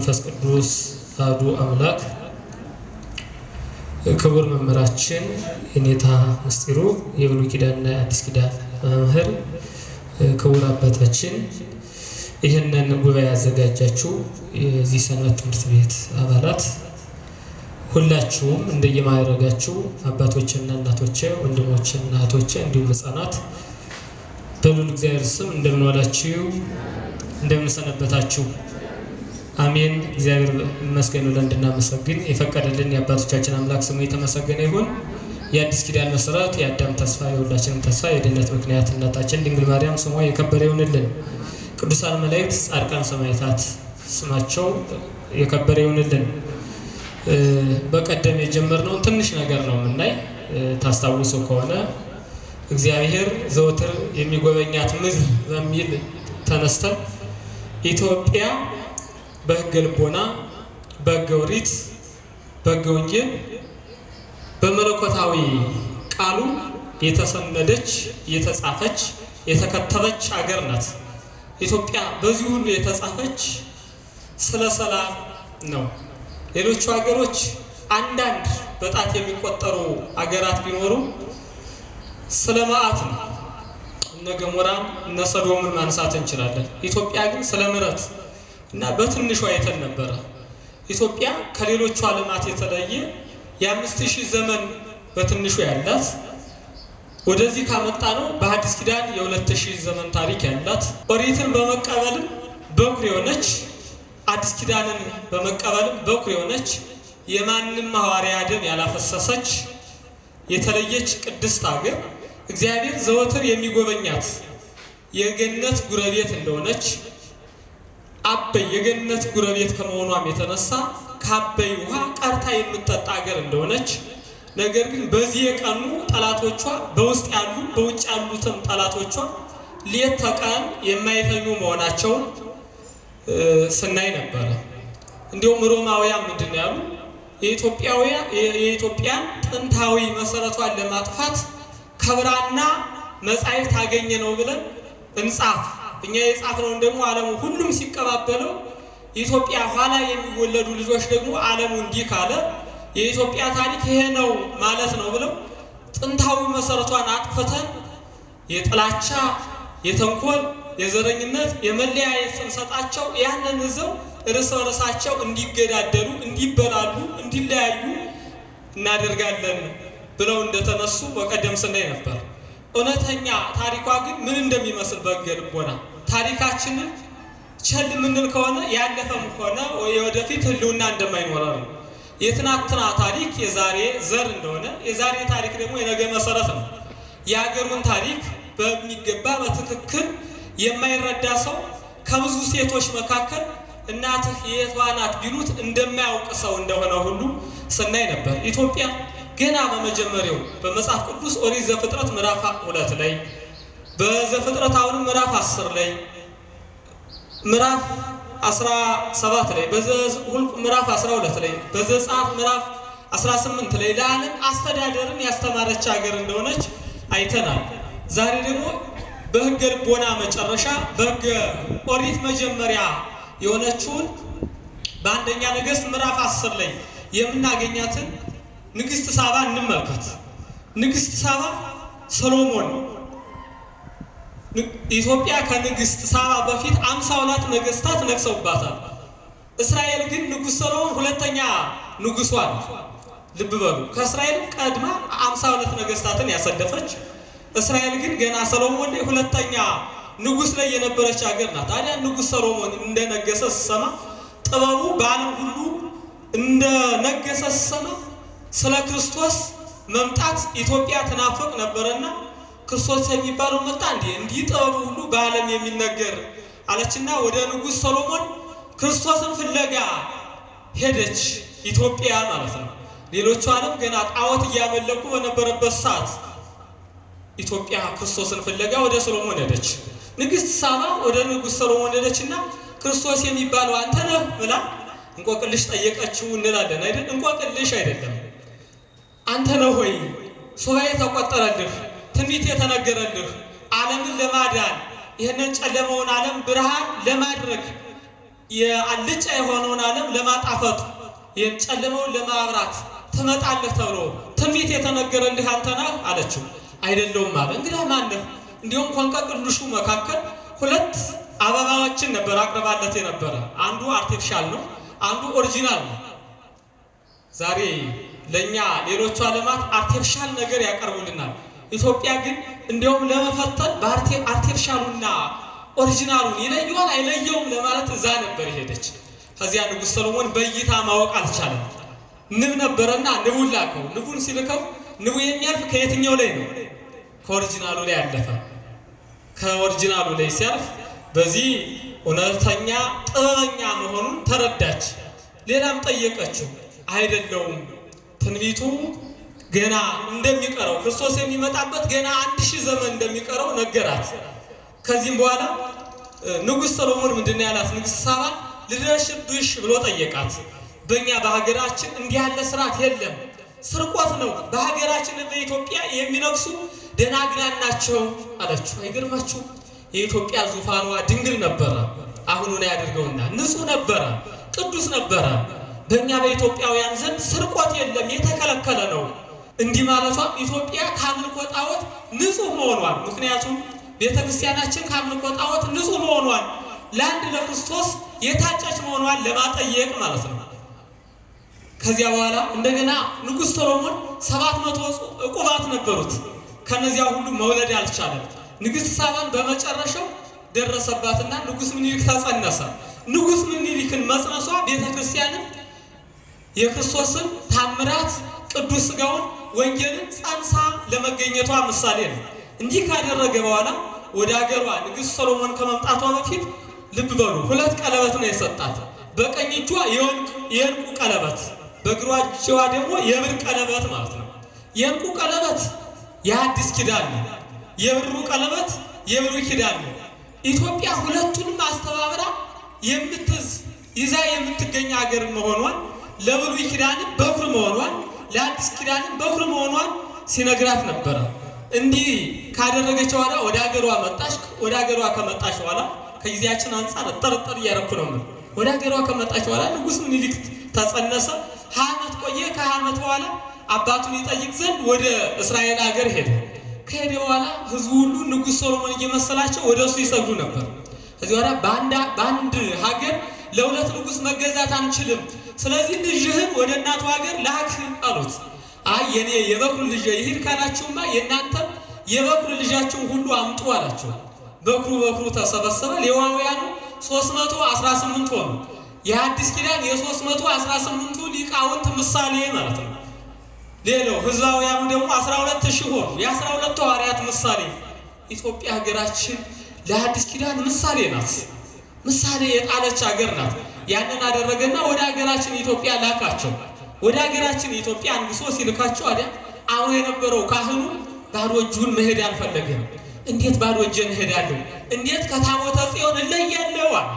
መንፈስ ቅዱስ አሐዱ አምላክ ክቡር መምህራችን የኔታ ምስጢሩ የብሉይ ኪዳንና የአዲስ ኪዳን መምህር፣ ክቡር አባታችን፣ ይህንን ጉባኤ ያዘጋጃችሁ የዚህ ሰንበት ትምህርት ቤት አባላት ሁላችሁም እንደየማዕረጋችሁ አባቶችና እናቶቼ፣ ወንድሞችና እህቶቼ እንዲሁም ሕፃናት በሉል እግዚአብሔር ስም እንደምን ዋላችሁ? እንደምን ሰነበታችሁ? አሜን። እግዚአብሔር ይመስገን ብለን እንድናመሰግን የፈቀደልን የአባቶቻችን አምላክ ስሙ የተመሰገነ ይሁን። የአዲስ ኪዳን መሰረት የአዳም ተስፋ የሁላችንም ተስፋ የድነት ምክንያት እናታችን ድንግል ማርያም ስሟ የከበረ ይሁንልን። ቅዱሳን መላእክት፣ ጻድቃን፣ ሰማዕታት ስማቸው የከበረ ይሁንልን። በቀደም የጀመርነውን ትንሽ ነገር ነው የምናይ። ታስታውሱ ከሆነ እግዚአብሔር ዘወትር የሚጎበኛት ምድር በሚል ተነስተን ኢትዮጵያ በሕገ ልቦና፣ በሕገ ኦሪት፣ በሕገ ወንጌል በመለኮታዊ ቃሉ የተሰነደች የተጻፈች የተከተበች ሀገር ናት። ኢትዮጵያ በዚህ ሁሉ የተጻፈች ስለ ሰላም ነው። ሌሎቹ ሀገሮች አንዳንድ በጣት የሚቆጠሩ ሀገራት ቢኖሩ ስለ መዓት ነው። እነ ገሞራን እነ ሰዶምን ማንሳት እንችላለን። ኢትዮጵያ ግን ስለ ምሕረት እና በትንሿ አይተን ነበረ። ኢትዮጵያ ከሌሎቹ ዓለማት የተለየ የአምስት ሺህ ዘመን በትንሹ ያላት ወደዚህ ካመጣ ነው በሐዲስ ኪዳን የሁለት ሺህ ዘመን ታሪክ ያላት ኦሪትን በመቀበልም በኩር የሆነች አዲስ ኪዳንን በመቀበልም በኩር የሆነች የማንም ሐዋርያ ደም ያላፈሰሰች የተለየች ቅድስት ሀገር እግዚአብሔር ዘወትር የሚጎበኛት የገነት ጉረቤት እንደሆነች አበይ የገነት ጉረቤት ከመሆኗም የተነሳ ከአበይ ውሃ ቀርታ የምትጠጣ ሀገር እንደሆነች ነገር ግን በዚህ የቀኑ ጠላቶቿ በውስጥ ያሉ በውጭ ያሉትም ጠላቶቿ ሌት ተቀን የማይተኙ መሆናቸውን ስናይ ነበረ። እንዲሁም ሮማውያን ምንድን ነው ያሉ? የኢትዮጵያን ጥንታዊ መሰረቷን ለማጥፋት ከብራና መጻሕፍት አገኘ ነው ብለን እንጻፍ እኛ የጻፍነውን ደግሞ ዓለሙ ሁሉም ሲቀባበለው ኢትዮጵያ ኋላ የሚወለዱ ልጆች ደግሞ ዓለሙ እንዲህ ካለ የኢትዮጵያ ታሪክ ይሄ ነው ማለት ነው ብለው ጥንታዊ መሰረቷን አጥፍተን የጥላቻ፣ የተንኮል፣ የዘረኝነት፣ የመለያየት ስንሰጣቸው ያንን ይዘው እርስ በርሳቸው እንዲገዳደሉ፣ እንዲበላሉ፣ እንዲለያዩ እናደርጋለን ብለው እንደተነሱ በቀደም ስናይ ነበር። እውነተኛ ታሪኳ ግን ምን እንደሚመስል በሕገ ልቦና ታሪካችንን ቸል የምንል ከሆነ ያለፈም ሆነ የወደፊት ሕልውና እንደማይኖረ ነው። የትናንትና ታሪክ የዛሬ ዘር እንደሆነ የዛሬ ታሪክ ደግሞ የነገ መሰረት ነው። የሀገሩን ታሪክ በሚገባ በትክክል የማይረዳ ሰው ከብዙ ሴቶች መካከል እናትህ የቷ ናት ቢሉት እንደማያውቅ ሰው እንደሆነ ሁሉ ስናይ ነበር። ኢትዮጵያ ገና በመጀመሪያው በመጽሐፍ ቅዱስ ኦሪት ዘፍጥረት ምዕራፍ ሁለት ላይ በዘፍጥረት አሁንም ምዕራፍ አስር ላይ ምዕራፍ አስራ ሰባት ላይ በዘኍልቍ ምዕራፍ አስራ ሁለት ላይ በዘጸአት ምዕራፍ አስራ ስምንት ላይ ለዓለም አስተዳደርን ያስተማረች ሀገር እንደሆነች አይተናል። ዛሬ ደግሞ በሕገ ልቦና መጨረሻ በሕገ ኦሪት መጀመሪያ የሆነችውን በአንደኛ ነገሥት ምዕራፍ አስር ላይ የምናገኛትን ንግሥት ሳባ እንመልከት። ንግሥት ሳባ ሰሎሞን ኢትዮጵያ ከንግሥት ሳባ በፊት አምሳ ሁለት ነገሥታት ነግሰውባታል። እስራኤል ግን ንጉሥ ሰሎሞን ሁለተኛ ንጉሷ ነው። ልብ በሉ ከእስራኤል ቀድማ አምሳ ሁለት ነገሥታትን ያሰለፈች እስራኤል ግን ገና ሰሎሞን ላይ ሁለተኛ ንጉሥ ላይ የነበረች ሀገር ናት። ታዲያ ንጉሥ ሰሎሞን እንደነገሰ ስሰማ ጥበቡ በዓለም ሁሉ እንደነገሰ ስሰማ ስለ ክርስቶስ መምጣት ኢትዮጵያ ትናፍቅ ነበረና ክርስቶስ የሚባለው መጣ እንዲ እንዲህ ጥበቡ ሁሉ በዓለም የሚነገር አለችና ወደ ንጉሥ ሰሎሞን ክርስቶስን ፍለጋ ሄደች። ኢትዮጵያ ማለት ነው። ሌሎቹ ዓለም ገና ጣዖት እያመለኩ በነበረበት ሰዓት ኢትዮጵያ ክርስቶስን ፍለጋ ወደ ሰሎሞን ሄደች። ንግሥት ሳባ ወደ ንጉሥ ሰሎሞን ሄደችና ክርስቶስ የሚባለው አንተ ነህ ብላ እንቆቅልሽ ጠየቀችው እንላለን አይደል? እንቆቅልሽ አይደለም። አንተ ነህ ሆይ ሱባኤ ተቆጠረልህ፣ ትንቢት የተነገረልህ ዓለምን ለማዳን ይህንን ጨለመውን ዓለም ብርሃን ለማድረግ የአልጫ የሆነውን ዓለም ለማጣፈጥ ይህን ጨለመውን ለማብራት ትመጣለህ ተብሎ ትንቢት የተነገረልህ አንተ ነህ አለችው። አይደለውም አለ። እንግዲህ ማነህ? እንዲሁም ከእንቆቅልሹ መካከል ሁለት አበባዎችን ነበር አቅርባለት የነበረ። አንዱ አርቲፊሻል ነው፣ አንዱ ኦሪጂናል ነው። ዛሬ ለእኛ ሌሎቹ ዓለማት አርቲፊሻል ነገር ያቀርቡልናል። ኢትዮጵያ ግን እንዲያውም ለመፈተን በአርቲፊሻሉና ኦሪጂናሉን ይለየዋል አይለየውም ለማለት እዛ ነበር የሄደች። ከዚያ ንጉሥ ሰሎሞን በእይታ ማወቅ አልቻለም። ንብ ነበረና ንቡን ላከው። ንቡን ሲልከው ንቡ የሚያልፍ ከየትኛው ላይ ነው? ከኦሪጂናሉ ላይ ያለፈ። ከኦሪጂናሉ ላይ ሲያልፍ በዚህ እውነተኛ ጥበበኛ መሆኑን ተረዳች። ሌላም ጠየቀችው። አይደለውም ትንቢቱ ገና እንደሚቀረው ክርስቶስ የሚመጣበት ገና አንድ ሺህ ዘመን እንደሚቀረው ነገራት። ከዚህም በኋላ ንጉሥ ሰሎሞን ምንድን ያላት ንግሥት ሳባ ልደርሽብሽ ብሎ ጠየቃት። በእኛ በሀገራችን እንዲህ ያለ ስርዓት የለም፣ ስርቆት ነው። በሀገራችን በኢትዮጵያ የሚነግሱ ደናግላን ናቸው አለችው። አይገርማችሁ? የኢትዮጵያ ዙፋኗ ድንግል ነበረ። አሁኑን ያድርገውና ንጹሕ ነበረ፣ ቅዱስ ነበረ። በእኛ በኢትዮጵያውያን ዘንድ ስርቆት የለም፣ የተከለከለ ነው። እንዲህ ማለቷ ኢትዮጵያ ከአምልኮ ጣዖት ንጹሕ መሆኗን ምክንያቱም ቤተ ክርስቲያናችን ከአምልኮ ጣዖት ንጹሕ መሆኗን ለአንድ ለክርስቶስ የታጨች መሆኗን ለማጠየቅ ማለት ነው። ከዚያ በኋላ እንደገና ንጉሥ ሰሎሞን ሰባት መቶ ዕቁባት ነበሩት። ከነዚያ ሁሉ መውለድ አልቻለም። ንግሥት ሳባን በመጨረሻው ደረሰባትና ንጉሥ ምኒልክ ተጸነሰ። ንጉሥ ምኒልክን መጽነሷ ቤተ ክርስቲያንን የክርስቶስን ታምራት ቅዱስ ሥጋውን ወንጌልን ጸንሳ ለመገኘቷ ምሳሌ ነው። እንዲህ ካደረገ በኋላ ወደ አገሯ ንግሥት ሰሎሞን ከመምጣቷ በፊት ልብ በሉ ሁለት ቀለበት ነው የሰጣት። በቀኝ እጇ የእንቁ ቀለበት፣ በግሯ እጇ ደግሞ የብር ቀለበት ማለት ነው። የእንቁ ቀለበት የአዲስ ኪዳን ነው። የብሩ ቀለበት የብሉይ ኪዳን ነው። ኢትዮጵያ ሁለቱንም አስተባብራ የምትዝ ይዛ የምትገኝ ሀገር መሆኗን ለብሉይ ኪዳንም በኩር መሆኗን ለአዲስ ኪዳንም በኩር መሆኗን ሲነግራት ነበረ። እንዲህ ካደረገች በኋላ ወደ ሀገሯ መጣች። ወደ ሀገሯ ከመጣች በኋላ ከጊዜያችን አንጻር ጠርጠር እያረኩ ነው። ምን ወደ ሀገሯ ከመጣች በኋላ ንጉሥ ምኒልክ ተጸነሰ። ሀያ ዓመት ቆየ። ከሀያ ዓመት በኋላ አባቱን ይጠይቅ ዘንድ ወደ እስራኤል ሀገር ሄደ። ከሄደ በኋላ ህዝቡ ሁሉ ንጉሥ ሰሎሞን እየመሰላቸው ወደ እሱ ይሰግዱ ነበር። ከዚህ በኋላ በአንድ ሀገር ለሁለት ንጉሥ መገዛት አንችልም፣ ስለዚህ ልጅህን ወደ እናቱ ሀገር ላክ አሉት። አይ የኔ የበኩር ልጅ ይሂድ ካላችሁማ የእናንተም የበኩር ልጃችሁን ሁሉ አምጡ አላቸው። በኩሩ በኩሩ ተሰበሰበ። ሌዋውያኑ 318 ሆኑ። የአዲስ ኪዳን የ318ቱ ሊቃውንት ምሳሌ ማለት ነው። ሌላው ህዝባውያኑ ደግሞ 12 ሺህ ሆኑ። የ12ቱ ሐዋርያት ምሳሌ። ኢትዮጵያ ሀገራችን ለአዲስ ኪዳን ምሳሌ ናት። ምሳሌ የጣለች ሀገር ናት። ያንን አደረገና ወደ ሀገራችን ኢትዮጵያ ላካቸው። ወደ ሀገራችን ኢትዮጵያ አንግሶ ሲልካቸው አዲያ አሁን የነበረው ካህኑ ባዶ እጁን መሄድ አልፈለገም። እንዴት ባዶ እጄን እሄዳለሁ? እንዴት ከታቦተ ጽዮን እለያለሁ? አለ።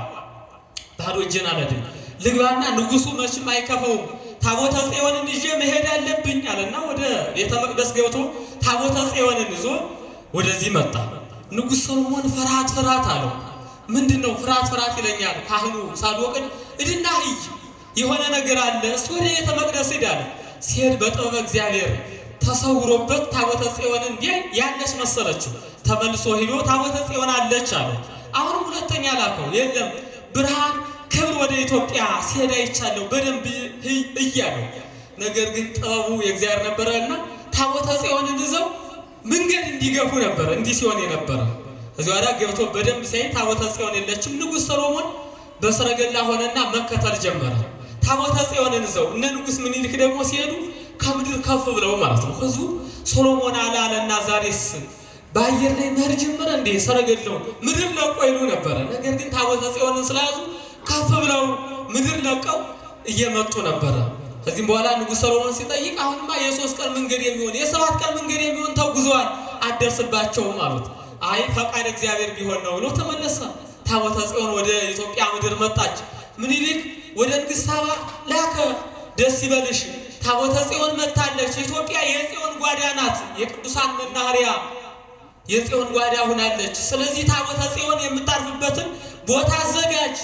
ባዶ እጄን አልሄድም፣ ልግባና ንጉሱ መቼም አይከፈውም ታቦተ ጽዮንን ይዤ መሄድ አለብኝ አለና ወደ ቤተ መቅደስ ገብቶ ታቦተ ጽዮንን ይዞ ወደዚህ መጣ። ንጉሥ ሰሎሞን ፍርሃት ፍርሃት አለው። ምንድን ነው ፍርሃት ፍርሃት ይለኛል? ካህኑ ሳዶቅን እድና ሂይ የሆነ ነገር አለ፣ እሱ ወደ ቤተ መቅደስ ሂድ አለ። ሲሄድ በጥበበ እግዚአብሔር ተሰውሮበት ታቦተ ጽዮንን እንዲህ ያለች መሰለችው። ተመልሶ ሂዶ ታቦተ ጽዮን አለች አለ። አሁንም ሁለተኛ ላከው፣ የለም ብርሃን ክብር ወደ ኢትዮጵያ ሲሄድ አይቻለሁ በደንብ እያለው። ነገር ግን ጥበቡ የእግዚአብሔር ነበረ እና ታቦተ ጽዮንን ይዘው መንገድ እንዲገፉ ነበረ እንዲህ ሲሆን የነበረ እዚህ ወዲያ ገብቶ በደንብ ሲያይ ታቦተ ጽዮን የለችም። ንጉሥ ሰሎሞን በሰረገላ ሆነና መከተል ጀመረ። ታቦተ ጽዮንን ይዘው እነ ንጉሥ ምኒልክ ደግሞ ሲሄዱ ከምድር ከፍ ብለው ማለት ነው። ህዝቡ ሶሎሞን አለ አለና ዛሬስ በአየር ላይ መሄድ ጀመረ እንዴ? ሰረገላው ምድር ለቆ ይሉ ነበረ። ነገር ግን ታቦተ ጽዮንን ስለያዙ ከፍ ብለው ምድር ለቀው እየመጡ ነበረ። ከዚህም በኋላ ንጉሥ ሰሎሞን ሲጠይቅ አሁንማ የሶስት ቀን መንገድ የሚሆን የሰባት ቀን መንገድ የሚሆን ተጉዘዋል፣ አደርስባቸውም አሉት። አይ ፈቃድ እግዚአብሔር ቢሆን ነው ብሎ ተመለሰ። ታቦተ ጽዮን ወደ ኢትዮጵያ ምድር መጣች። ምኒልክ ወደ ንግሥት ሳባ ላከ። ደስ ይበልሽ፣ ታቦተ ጽዮን መጥታለች። ኢትዮጵያ የጽዮን ጓዳ ናት፣ የቅዱሳን መናኸሪያ የጽዮን ጓዳ ሁናለች። ስለዚህ ታቦተ ጽዮን የምታርፍበትን ቦታ አዘጋጅ፣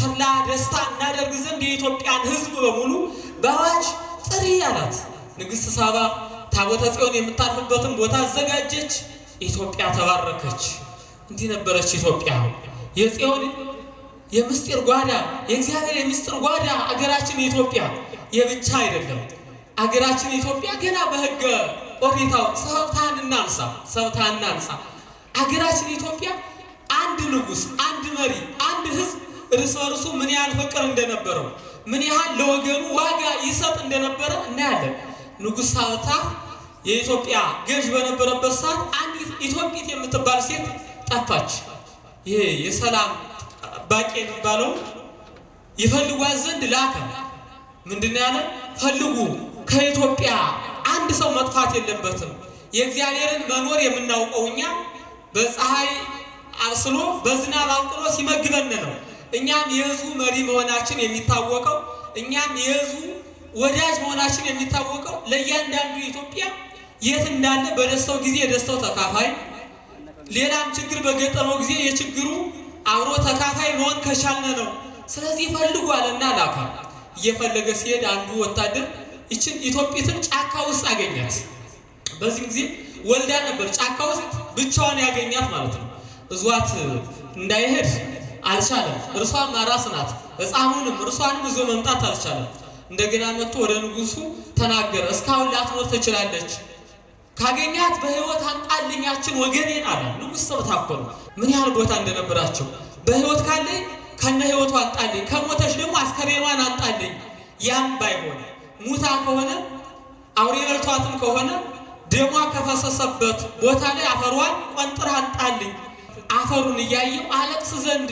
ተድላ ደስታ እናደርግ ዘንድ የኢትዮጵያን ሕዝብ በሙሉ በአዋጅ ጥሪ አላት። ንግሥት ሳባ ታቦተ ጽዮን የምታርፍበትን ቦታ አዘጋጀች። ኢትዮጵያ ተባረከች። እንዲህ ነበረች ኢትዮጵያ የጽዮን የምስጢር ጓዳ የእግዚአብሔር የምስጢር ጓዳ አገራችን ኢትዮጵያ የብቻ አይደለም። አገራችን ኢትዮጵያ ገና በሕገ ኦሪታው ሰብታን እናንሳ ሰብታን እናንሳ። አገራችን ኢትዮጵያ አንድ ንጉሥ፣ አንድ መሪ፣ አንድ ሕዝብ እርስ በርሱ ምን ያህል ፍቅር እንደነበረው ምን ያህል ለወገኑ ዋጋ ይሰጥ እንደነበረ እናያለን። ንጉሥ ሳብታ የኢትዮጵያ ገዥ በነበረበት ሰዓት አንዲት ኢትዮጵት የምትባል ሴት ጠፋች። ይሄ የሰላም ጠባቂ የሚባለው ይፈልጓት ዘንድ ላከ። ምንድን ያለ ፈልጉ፣ ከኢትዮጵያ አንድ ሰው መጥፋት የለበትም። የእግዚአብሔርን መኖር የምናውቀው እኛ በፀሐይ አብስሎ በዝናብ አንቅሎ ሲመግበን ነው። እኛም የሕዝቡ መሪ መሆናችን የሚታወቀው እኛም የሕዝቡ ወዳጅ መሆናችን የሚታወቀው ለእያንዳንዱ ኢትዮጵያ የት እንዳለ በደስታው ጊዜ የደስታው ተካፋይ፣ ሌላም ችግር በገጠመው ጊዜ የችግሩ አብሮ ተካፋይ መሆን ከቻልን ነው። ስለዚህ ፈልጉ አለና ላካ። እየፈለገ ሲሄድ አንዱ ወታደር ይችን ኢትዮጵትን ጫካ ውስጥ አገኛት። በዚህ ጊዜ ወልዳ ነበር። ጫካ ውስጥ ብቻዋን ያገኛት ማለት ነው። እዟት እንዳይሄድ አልቻለም። እርሷም አራስ ናት። ሕፃኑንም እርሷንም ይዞ መምጣት አልቻለም። እንደገና መጥቶ ወደ ንጉሱ ተናገረ። እስካሁን ላትኖር ትችላለች፣ ካገኛት በሕይወት አንጣልኛችን ወገኔን አለ። ንጉሥ ሰብታ እኮ ነው። ምን ያህል ቦታ እንደነበራቸው በሕይወት ካለኝ ከነ ሕይወቱ አንጣልኝ፣ ከሞተች ደግሞ አስከሬኗን አንጣልኝ። ያም ባይሆን ሙታ ከሆነ አውሬ በልቷትም ከሆነ ደሟ ከፈሰሰበት ቦታ ላይ አፈሯን ቆንጥራ አንጣልኝ። አፈሩን እያየው አለቅስ ዘንድ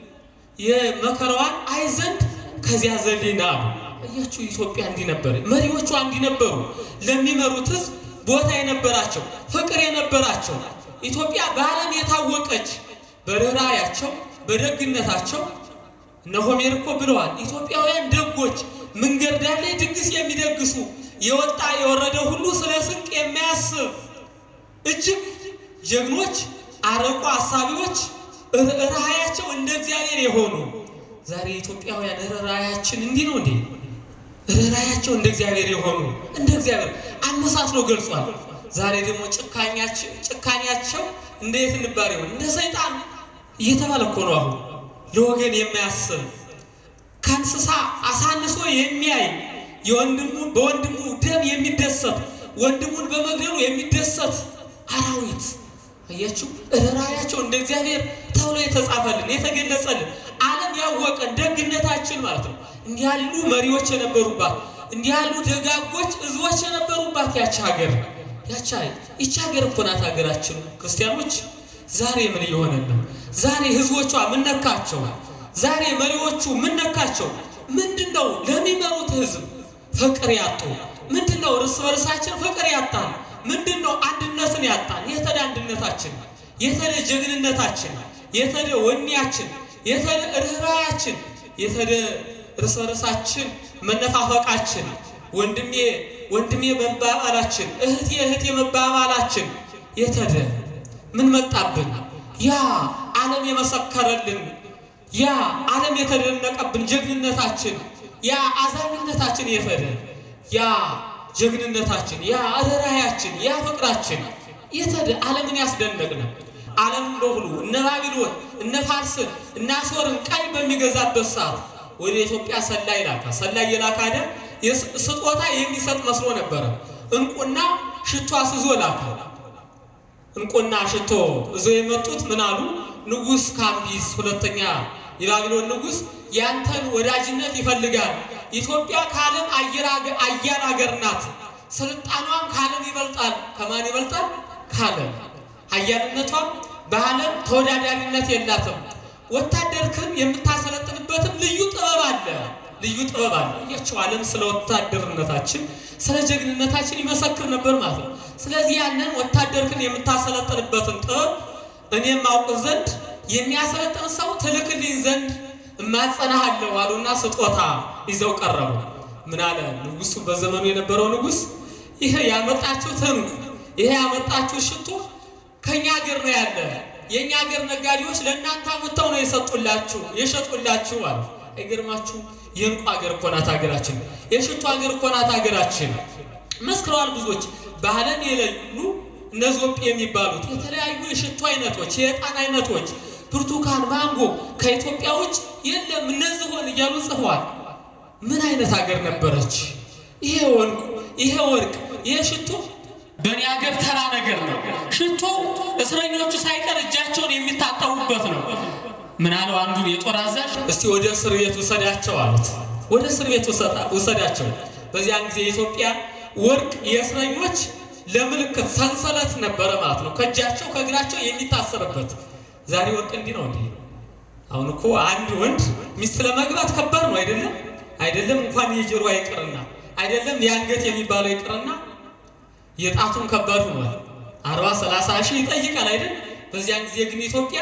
የመከራዋን አይ ዘንድ ከዚያ ዘሌና አሉ። እያችሁ ኢትዮጵያ እንዲህ ነበር። መሪዎቿ እንዲህ ነበሩ። ለሚመሩት ሕዝብ ቦታ የነበራቸው ፍቅር የነበራቸው ኢትዮጵያ በዓለም የታወቀች በርኅራኄያቸው በደግነታቸው እነ ሆሜር እኮ ብለዋል። ኢትዮጵያውያን ደጎች፣ መንገድ ዳር ላይ ድግስ የሚደግሱ የወጣ የወረደ ሁሉ ስለ ስንቅ የሚያስብ እጅግ ጀግኖች፣ አርቆ አሳቢዎች፣ ርኅራኄያቸው እንደ እግዚአብሔር የሆኑ ዛሬ ኢትዮጵያውያን ርኅራኄያችን እንዲህ ነው እንዴ? ርኅራኄያቸው እንደ እግዚአብሔር የሆኑ እንደ እግዚአብሔር አመሳስሎ ገልጿል። ዛሬ ደግሞ ጭካኔያቸው እንደ የት እንባል ይሆን? እንደ ሰይጣን እየተባለ እኮ ነው። አሁን ለወገን የማያስብ ከእንስሳ አሳንሶ የሚያይ የወንድሙ በወንድሙ ደም የሚደሰት ወንድሙን በመግደሉ የሚደሰት አራዊት አያችሁ። ርኅራኄያቸው እንደ እግዚአብሔር ተብሎ የተጻፈልን የተገለጸልን ዓለም ያወቀን ደግነታችን ማለት ነው። እንዲህ ያሉ መሪዎች የነበሩባት እንዲህ ያሉ ደጋጎች ሕዝቦች የነበሩባት ያች ሀገር ያቻ ይቺ ሀገር እኮ ናት ሀገራችን። ክርስቲያኖች ዛሬ ምን እየሆነን ነው? ዛሬ ሕዝቦቿ ምን ነካቸው? ዛሬ መሪዎቹ ምን ነካቸው? ምንድን ነው ለሚመሩት ሕዝብ ፍቅር ያጡ? ምንድን ነው እርስ በርሳችን ፍቅር ያጣን? ምንድን ነው አንድነትን ያጣን? የተደ አንድነታችን፣ የተደ ጀግንነታችን፣ የተደ ወኔያችን፣ የተደ ርኅራኄያችን፣ የተደ እርስ በርሳችን መነፋፈቃችን፣ ወንድሜ ወንድሜ መባባላችን፣ እህቴ እህቴ መባባላችን የተደ ምን መጣብን? ያ ዓለም የመሰከረልን ያ ዓለም የተደነቀብን ጀግንነታችን፣ ያ አዛኝነታችን የተደ ያ ጀግንነታችን፣ ያ ርኅራኄያችን፣ ያ ፍቅራችን የተደ ዓለምን ያስደነቅን ዓለም በሁሉ እነ ባቢሎን እነ ፋርስን እነ አሦርን ቀኝ በሚገዛበት ሰዓት ወደ ኢትዮጵያ ሰላይ ላካ። ሰላይ የላካ ደ ስጦታ የሚሰጥ መስሎ ነበረ። እንቁና ሽቶ አስዞ ላካ። እንቁና ሽቶ እዞ የመጡት ምን አሉ? ንጉሥ ካምቢስ ሁለተኛ የባቢሎን ንጉሥ ያንተን ወዳጅነት ይፈልጋል። ኢትዮጵያ ከዓለም አያል ሀገር ናት። ስልጣኗም ከዓለም ይበልጣል። ከማን ይበልጣል? ከዓለም ሀያልነቷም በዓለም ተወዳዳሪነት የላትም። ወታደርክን የምታሰለጥንበትም ልዩ ጥበብ አለ። ልዩ ጥበብ አለ። እያቸው ዓለም ስለ ወታደርነታችን ስለ ጀግንነታችን ይመሰክር ነበር ማለት ነው። ስለዚህ ያንን ወታደርክን የምታሰለጥንበትን ጥበብ እኔም አውቅ ዘንድ የሚያሰለጥን ሰው ትልክልኝ ዘንድ እማጸናሃለሁ አሉና ስጦታ ይዘው ቀረቡ። ምን አለ ንጉሱ? በዘመኑ የነበረው ንጉስ ይሄ ያመጣችሁት ዕንቁ፣ ይሄ ያመጣችሁ ሽቶ ከኛ ሀገር ነው ያለ የእኛ ሀገር ነጋዴዎች ለእናንተ አምጥተው ነው የሰጡላችሁ የሸጡላችሁ አሉ። አይገርማችሁ? የእንቁ ሀገር እኮ ናት ሀገራችን። የሽቱ ሀገር እኮ ናት ሀገራችን። መስክረዋል ብዙዎች በዓለም የሌሉ እነ ዞጲ የሚባሉት የተለያዩ የሽቱ አይነቶች፣ የዕጣን አይነቶች፣ ብርቱካን፣ ማንጎ ከኢትዮጵያ ውጭ የለም እነዚህ ሆን እያሉ ጽፈዋል። ምን አይነት ሀገር ነበረች? ይሄ ወርቅ ይሄ ወርቅ ይሄ ሽቶ በእኔ ሀገር ተራ ነገር ነው። ሽቶ እስረኞቹ ሳይቀር እጃቸውን የሚታጠቡበት ነው። ምን አለው አንዱን የጦር አዛዥ፣ እስቲ ወደ እስር ቤት ውሰዳቸው አሉት። ወደ እስር ቤት ውሰዳቸው። በዚያን ጊዜ የኢትዮጵያ ወርቅ የእስረኞች ለምልክት ሰንሰለት ነበረ ማለት ነው። ከእጃቸው ከእግራቸው የሚታሰርበት። ዛሬ ወርቅ እንዲህ ነው እንዴ? አሁን እኮ አንድ ወንድ ሚስት ለመግባት ከባድ ነው አይደለም? አይደለም እንኳን የጆሮ አይቅርና አይደለም የአንገት የሚባለው ይቅርና የጣቱን ከባድ ሆኗል። አርባ ሰላሳ ሺህ ይጠይቃል አይደል? በዚያን ጊዜ ግን ኢትዮጵያ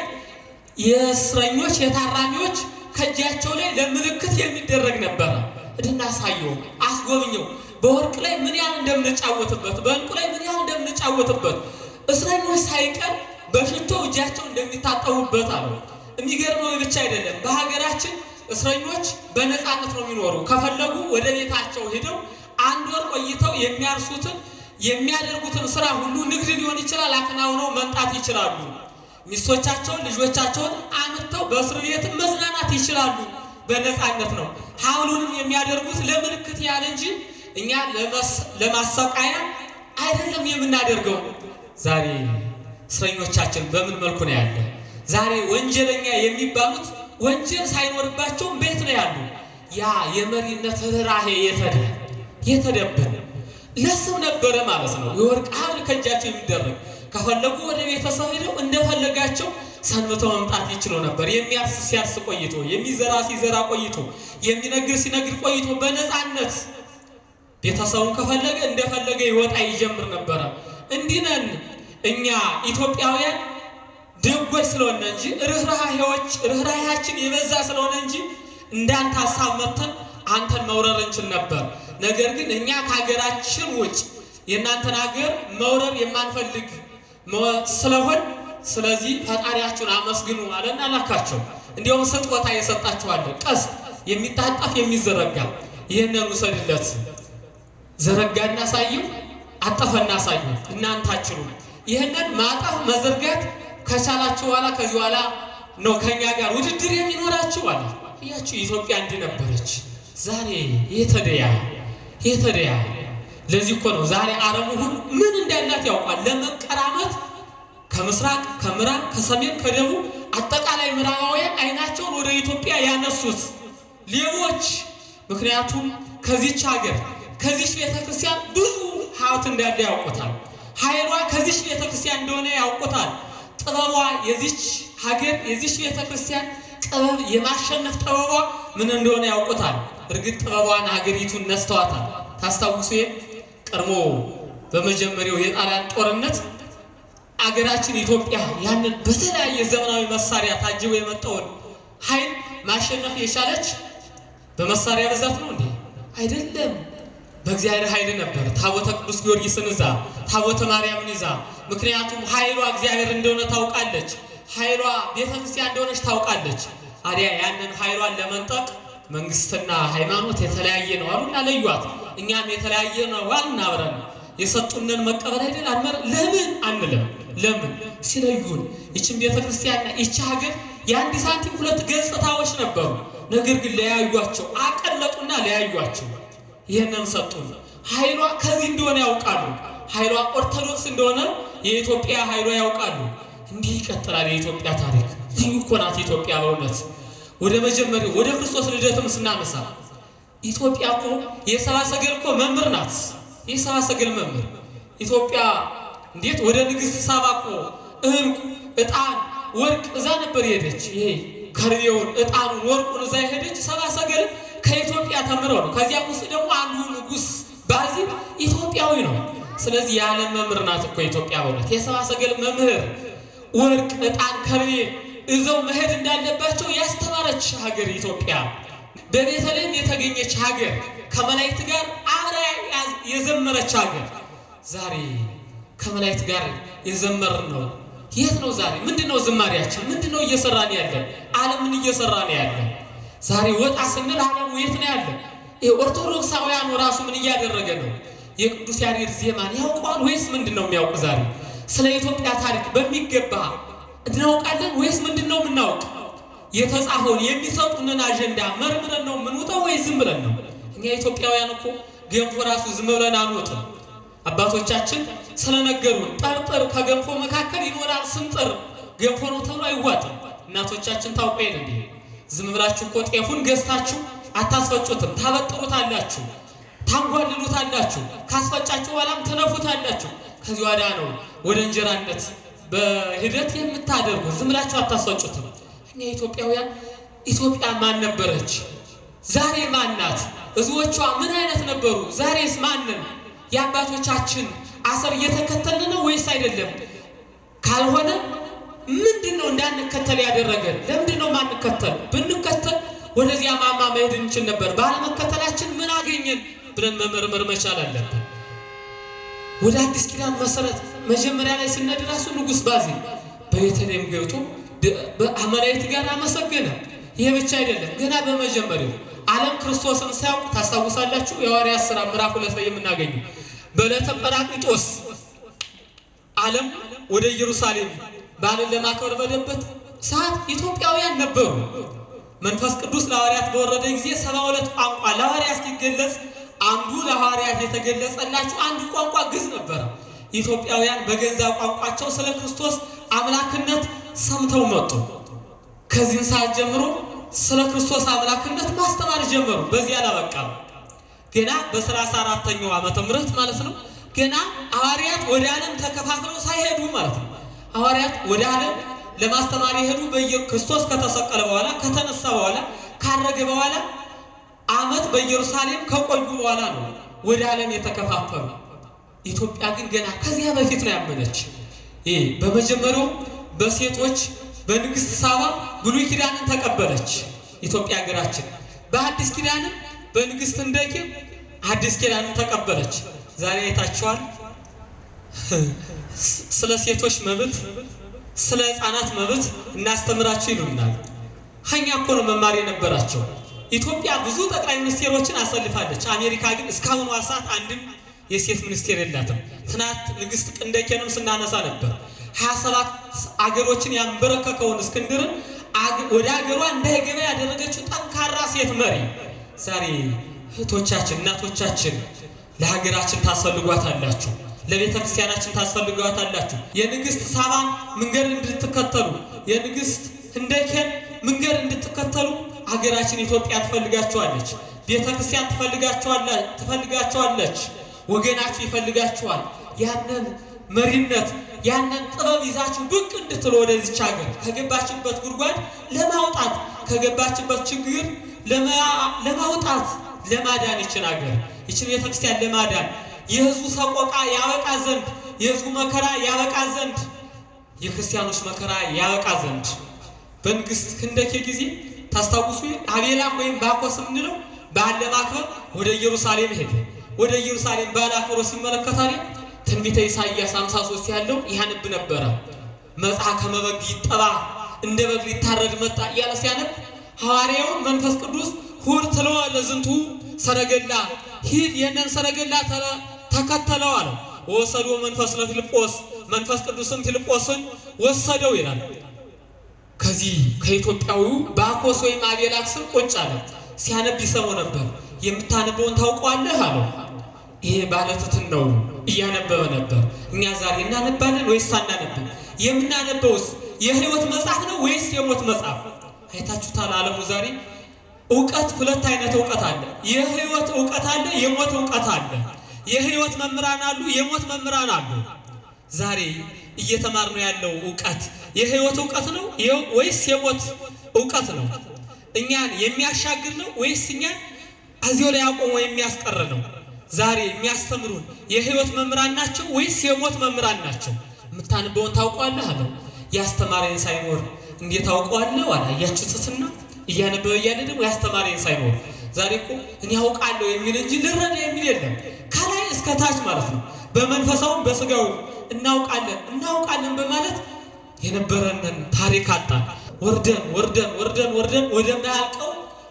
የእስረኞች የታራሚዎች ከእጃቸው ላይ ለምልክት የሚደረግ ነበረ። እንድናሳየው አስጎብኘው በወርቅ ላይ ምን ያህል እንደምንጫወትበት በእንቁ ላይ ምን ያህል እንደምንጫወትበት እስረኞች ሳይቀር በሽቶ እጃቸው እንደሚታጠቡበት አሉ። የሚገርመው ብቻ አይደለም። በሀገራችን እስረኞች በነፃነት ነው የሚኖሩ። ከፈለጉ ወደ ቤታቸው ሄደው አንድ ወር ቆይተው የሚያርሱትን የሚያደርጉትን ስራ ሁሉ ንግድ ሊሆን ይችላል አከናውነው መምጣት ይችላሉ። ሚስቶቻቸውን ልጆቻቸውን አምጥተው በእስር ቤትም መዝናናት ይችላሉ። በነፃነት ነው። ሀውሉንም የሚያደርጉት ለምልክት ያህል እንጂ እኛ ለማሰቃያ አይደለም የምናደርገው። ዛሬ እስረኞቻችን በምን መልኩ ነው ያለ? ዛሬ ወንጀለኛ የሚባሉት ወንጀል ሳይኖርባቸውም ቤት ነው ያሉ። ያ የመሪነት ርኅራኄ የተደ የተደበነ ለስም ነበረ ማለት ነው። የወርቅ ሀብል ከእጃቸው የሚደረግ ከፈለጉ ወደ ቤተሰብ ሄደው እንደፈለጋቸው ሰንብተው መምጣት ይችሉ ነበር። የሚያርስ ሲያርስ ቆይቶ፣ የሚዘራ ሲዘራ ቆይቶ፣ የሚነግር ሲነግር ቆይቶ በነፃነት ቤተሰቡን ከፈለገ እንደፈለገ ይወጣ ይጀምር ነበረ። እንዲህ ነን እኛ ኢትዮጵያውያን ደጎች ስለሆነ እንጂ ርኅራኄዎች ርኅራኄያችን የበዛ ስለሆነ እንጂ እንዳንተ ሀሳብ መተን አንተን መውረር እንችል ነበር። ነገር ግን እኛ ከሀገራችን ውጭ የእናንተን ሀገር መውረር የማንፈልግ ስለሆን ስለዚህ ፈጣሪያችሁን አመስግኑ አለና ላካቸው። እንዲሁም ስጦታ የሰጣችኋለ ቀስት የሚታጠፍ የሚዘረጋ ይህንን ውሰድለት። ዘረጋ እናሳየው፣ አጠፈ እናሳየው። እናንተ አትችሉም። ይህንን ማጠፍ መዘርጋት ከቻላችሁ በኋላ ከዚህ በኋላ ነው ከኛ ጋር ውድድር የሚኖራችሁ አለ። እያችሁ ኢትዮጵያ እንዲህ ነበረች። ዛሬ የተደያ የተደያ ለዚህ እኮ ነው ዛሬ ዓለሙ ሁሉ ምን እንዳላት ያውቃል። ለመቀራመት ከምስራቅ ከምዕራብ ከሰሜን ከደቡብ አጠቃላይ ምዕራባውያን አይናቸውን ወደ ኢትዮጵያ ያነሱት ሌቦች። ምክንያቱም ከዚች ሀገር ከዚች ቤተ ክርስቲያን ብዙ ሀብት እንዳለ ያውቁታል። ኃይሏ ከዚች ቤተ ክርስቲያን እንደሆነ ያውቁታል። ጥበቧ የዚች ሀገር የዚች ቤተ ክርስቲያን ጥበብ የማሸነፍ ጥበቧ ምን እንደሆነ ያውቁታል። እርግጥ ጥበቧን ሀገሪቱን ነስተዋታል። ታስታውሱ ቀድሞ በመጀመሪያው የጣሊያን ጦርነት አገራችን ኢትዮጵያ ያንን በተለያየ ዘመናዊ መሳሪያ ታጅቦ የመጣውን ኃይል ማሸነፍ የቻለች በመሳሪያ ብዛት ነው እንዴ? አይደለም። በእግዚአብሔር ኃይል ነበር። ታቦተ ቅዱስ ጊዮርጊስን ይዛ ታቦተ ማርያምን ይዛ። ምክንያቱም ኃይሏ እግዚአብሔር እንደሆነ ታውቃለች። ኃይሏ ቤተ ክርስቲያን እንደሆነች ታውቃለች። አዲያ ያንን ኃይሏን ለመንጠቅ መንግስትና ሃይማኖት የተለያየ ነው አሉና ለዩዋት። እኛም የተለያየ ነው አልን አብረን የሰጡንን መቀበል አይደል አንመር ለምን አንልም? ለምን ሲለዩን ይችን ቤተ ክርስቲያንና ይቺ ሀገር የአንድ ሳንቲም ሁለት ገጽታዎች ነበሩ። ነገር ግን ለያዩቸው፣ አቀለጡና ለያዩቸው። ይህንን ሰጡን። ኃይሏ ከዚህ እንደሆነ ያውቃሉ። ኃይሏ ኦርቶዶክስ እንደሆነ የኢትዮጵያ ኃይሏ ያውቃሉ። እንዲህ ይቀጥላል የኢትዮጵያ ታሪክ። ልዩ እኮ ናት ኢትዮጵያ በእውነት ወደ መጀመሪያው ወደ ክርስቶስ ልደትም ስናነሳ ኢትዮጵያ እኮ የሰብአ ሰገል እኮ መምህር ናት። የሰብአ ሰገል መምህር ኢትዮጵያ እንዴት ወደ ንግሥት ሳባ እኮ እንቁ፣ ዕጣን፣ ወርቅ እዛ ነበር የሄደች። ይሄ ከርቤውን፣ ዕጣኑን፣ ወርቁን እዛ የሄደች ሰብአ ሰገል ከኢትዮጵያ ተምረው ነው። ከዚያም ውስጥ ደግሞ አንዱ ንጉሥ ባዚል ኢትዮጵያዊ ነው። ስለዚህ የዓለም መምህር ናት እኮ ኢትዮጵያ በእውነት የሰብአ ሰገል መምህር ወርቅ፣ ዕጣን፣ ከርቤ እዘው መሄድ እንዳለባቸው ያስተማረች ሀገር ኢትዮጵያ በቤተልሔም የተገኘች ሀገር ከመላእክት ጋር አብራ የዘመረች ሀገር ዛሬ ከመላእክት ጋር የዘመር ነው። የት ነው ዛሬ? ምንድን ነው ዝማሪያችን? ምንድን ነው እየሰራን ያለን? ዓለም ምን እየሰራ ነው ያለን? ዛሬ ወጣ ስንል ዓለሙ የት ነው ያለ? ይሄ ኦርቶዶክሳውያኑ ራሱ ምን እያደረገ ነው? የቅዱስ ያሬድ ዜማን ያውቀዋል ወይስ ምንድን ነው የሚያውቅ? ዛሬ ስለ ኢትዮጵያ ታሪክ በሚገባ እናውቃለን ወይስ ምንድን ነው የምናውቅ? የተጻፈውን የሚሰጡንን አጀንዳ መርምረን ነው የምንውጠው ወይ ዝም ብለን ነው? እኛ ኢትዮጵያውያን እኮ ገንፎ ራሱ ዝም ብለን አንወጥም። አባቶቻችን ስለነገሩን ጠርጥር ከገንፎ መካከል ይኖራል ስንጥር ገንፎ ነው ተብሎ አይዋጥም። እናቶቻችን ታውቀ የለ እንዲህ ዝም ብላችሁ እኮ ጤፉን ገዝታችሁ አታስፈጩትም። ታበጥሩታላችሁ፣ ታንጓልሉታላችሁ፣ ካስፈጫችሁ በኋላም ትነፉታላችሁ። ከዚህ ዋዳ ነው ወደ እንጀራነት በሂደት የምታደርጉት። ዝም ብላችሁ አታስፈጩትም። እኛ ኢትዮጵያውያን ኢትዮጵያ ማን ነበረች? ዛሬ ማን ናት? ሕዝቦቿ ምን አይነት ነበሩ? ዛሬስ ማንን? የአባቶቻችን አሰር እየተከተልን ነው ወይስ አይደለም? ካልሆነ ምንድን ነው እንዳንከተል ያደረገን? ለምንድን ነው ማንከተል? ብንከተል ወደዚያ ማማ መሄድ እንችል ነበር። ባለመከተላችን ምን አገኘን ብለን መመርመር መቻል አለብን። ወደ አዲስ ኪዳን መሰረት መጀመሪያ ላይ ስነድ ራሱ ንጉሥ ባዜል በቤተልሔም ገብቶ በአማላዊት ጋር አመሰገነ። ይሄ ብቻ አይደለም። ገና በመጀመሪያው ዓለም ክርስቶስን ሳያውቅ ታስታውሳላችሁ። የሐዋርያት ሥራ ምዕራፍ ሁለት ላይ የምናገኘው በዕለተ ጰራቅሊጦስ ዓለም ወደ ኢየሩሳሌም በዓልን ለማክበር በደበት ሰዓት ኢትዮጵያውያን ነበሩ። መንፈስ ቅዱስ ለሐዋርያት በወረደ ጊዜ ሰባ ሁለት ቋንቋ ለሐዋርያት ሲገለጽ አንዱ ለሐዋርያት የተገለጸላቸው አንዱ ቋንቋ ግዕዝ ነበረ። ኢትዮጵያውያን በገዛ ቋንቋቸው ስለ ክርስቶስ አምላክነት ሰምተው መጡ። ከዚህን ሰዓት ጀምሮ ስለ ክርስቶስ አምላክነት ማስተማር ጀመሩ። በዚህ አላበቃም። ገና በሰላሳ አራተኛው ዓመተ ምህረት ማለት ነው። ገና ሐዋርያት ወደ ዓለም ተከፋፍለው ሳይሄዱ ማለት ነው። ሐዋርያት ወደ ዓለም ለማስተማር የሄዱ ክርስቶስ ከተሰቀለ በኋላ ከተነሳ በኋላ ካረገ በኋላ ዓመት በኢየሩሳሌም ከቆዩ በኋላ ነው ወደ ዓለም የተከፋፈሉ። ኢትዮጵያ ግን ገና ከዚያ በፊት ነው ያመነች። ይህ በመጀመሪያው በሴቶች በንግሥት ሳባ ብሉይ ኪዳንን ተቀበለች ኢትዮጵያ ሀገራችን። በአዲስ ኪዳንም በንግሥት ህንደኬ አዲስ ኪዳንን ተቀበለች። ዛሬ አይታችኋል። ስለ ሴቶች መብት፣ ስለ ሕፃናት መብት እናስተምራችሁ ይሉናል። ሀኛ እኮ ነው መማር የነበራቸው። ኢትዮጵያ ብዙ ጠቅላይ ሚኒስቴሮችን አሰልፋለች። አሜሪካ ግን እስካሁኗ ሰዓት አንድም የሴት ሚኒስቴር የላትም። ትናንት ንግሥት ቅንደኬንም ስናነሳ ነበር። ሀያ ሰባት አገሮችን ያንበረከከውን እስክንድርን ወደ አገሯ እንዳይገባ ያደረገችው ጠንካራ ሴት መሪ ዛሬ እህቶቻችን፣ እናቶቻችን ለሀገራችን ታስፈልጓታላችሁ፣ ለቤተ ክርስቲያናችን ታስፈልጓታላችሁ። የንግሥት ሳባን መንገድ እንድትከተሉ የንግሥት ህንደኬን መንገድ እንድትከተሉ ሀገራችን ኢትዮጵያ ትፈልጋችኋለች። ቤተ ክርስቲያን ትፈልጋችኋለች። ወገናችሁ ይፈልጋችኋል። ያንን መሪነት ያንን ጥበብ ይዛችሁ ብቅ እንድትሉ ወደዚች ሀገር ከገባችበት ጉድጓድ ለማውጣት ከገባችበት ችግር ለማውጣት ለማዳን ይችን ሀገር ይችን ቤተክርስቲያን ለማዳን የህዝቡ ሰቆቃ ያበቃ ዘንድ የህዝቡ መከራ ያበቃ ዘንድ የክርስቲያኖች መከራ ያበቃ ዘንድ በንግሥት ህንደኬ ጊዜ ታስታውሱ አቤላክ ወይም ባኮስ የምንለው በዓል ለማክበር ወደ ኢየሩሳሌም ሄደ። ወደ ኢየሩሳሌም በዓል አክብሮ ሲመለከታል ትንቢተ ኢሳይያስ 53 ያለው ያነብ ነበረ። መጽአ ከመ በግ ይጠባ እንደ በግ ሊታረድ መጣ እያለ ሲያነብ ሐዋርያውን መንፈስ ቅዱስ ሁር ትለወ ለዝንቱ ሰረገላ ሂድ የነን ሰረገላ ተከተለው አለው። ወሰዶ መንፈስ ለፊልጶስ መንፈስ ቅዱስም ፊልጶስን ወሰደው ይላል። ከዚህ ከኢትዮጵያዊው ባኮስ ወይም አቤላክ ስም ቁጭ አለ። ሲያነብ ይሰማው ነበር። የምታነበውን ታውቀዋለህ አለው። ይሄ ባለትትን ነው እያነበበ ነበር። እኛ ዛሬ እናነባለን ወይስ አናነብም? የምናነበውስ የህይወት መጽሐፍ ነው ወይስ የሞት መጽሐፍ? አይታችሁታል። ዓለሙ ዛሬ እውቀት ሁለት አይነት እውቀት አለ። የህይወት እውቀት አለ፣ የሞት እውቀት አለ። የህይወት መምህራን አሉ፣ የሞት መምህራን አሉ። ዛሬ እየተማርነው ያለው እውቀት የህይወት እውቀት ነው ወይስ የሞት እውቀት ነው? እኛን የሚያሻግር ነው ወይስ እኛን እዚሁ ላይ አቆሞ የሚያስቀር ነው? ዛሬ የሚያስተምሩን የህይወት መምህራን ናቸው ወይስ የሞት መምህራን ናቸው? የምታነበውን ታውቀዋለህ አለው። ያስተማረኝ ሳይኖር እንዴት ታውቀዋለህ አለ። አያችሁትና እያነበበ እያለ ደግሞ ያስተማረኝ ሳይኖር ዛሬ እኮ እኔ አውቃለሁ የሚል እንጂ ልረዳ የሚል የለም። ከላይ እስከ ታች ማለት ነው። በመንፈሳውም በስጋው እናውቃለን እናውቃለን በማለት የነበረንን ታሪክ አጣን። ወርደን ወርደን ወርደን ወርደን ወደማያልቀው